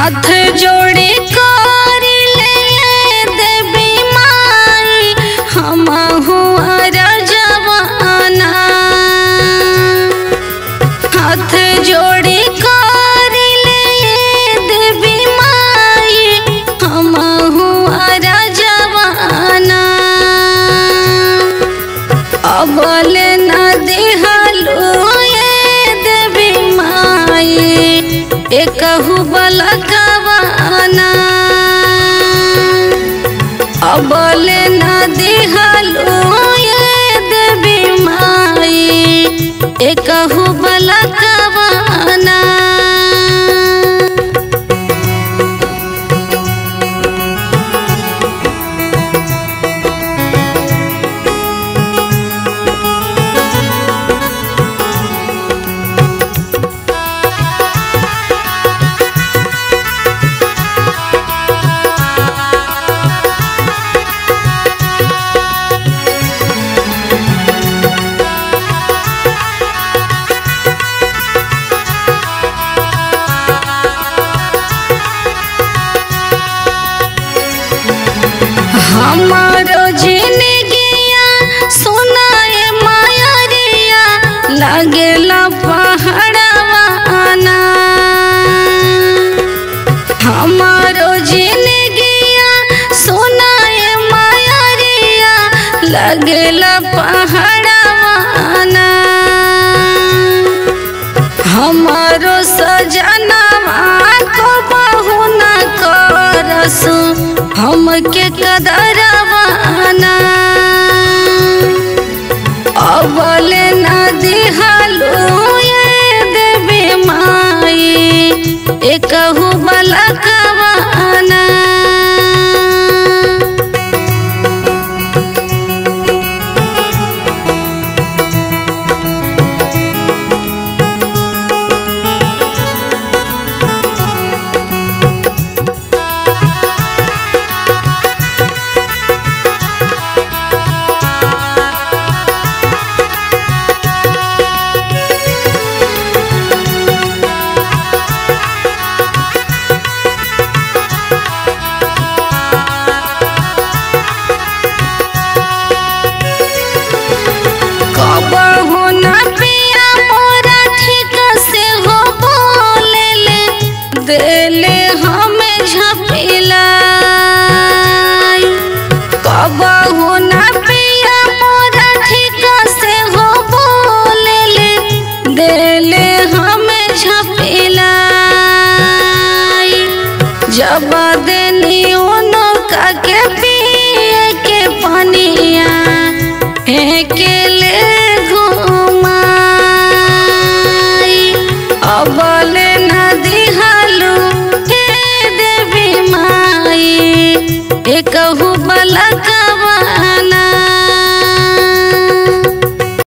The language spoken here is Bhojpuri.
हाथ जोड़े करिले देवी माई हम हुआ रजवाना हाथ जोड़े करिले देवी माई हम हुआ रजवाना अबल न देहलो ये देवी माई एकहु बलकवाना अबल न देहलो ये देवी माई एकहु बलकवाना हमारो जिंदगिया सुनाए मायरिया लगेला पहाड़वाना हमारो जिंदगिया सुनाए मायरिया लगेला पहाड़वाना हमारो सजनवा को बहु न करसु हमके कदरवाना अबल न दिहलो ये देवी माई एकहु बलकवाना कबहु न पिया मोरा ठीक से हो बोलेले देले हमें झपिलाई कबहु न पिया मोरा ठीक से हो बोलेले देले हमें झपिलाई जब देनी उनका के पिए के पनिया हेकेले घुमाई अबल न दिहलू हे देवी माई एकहु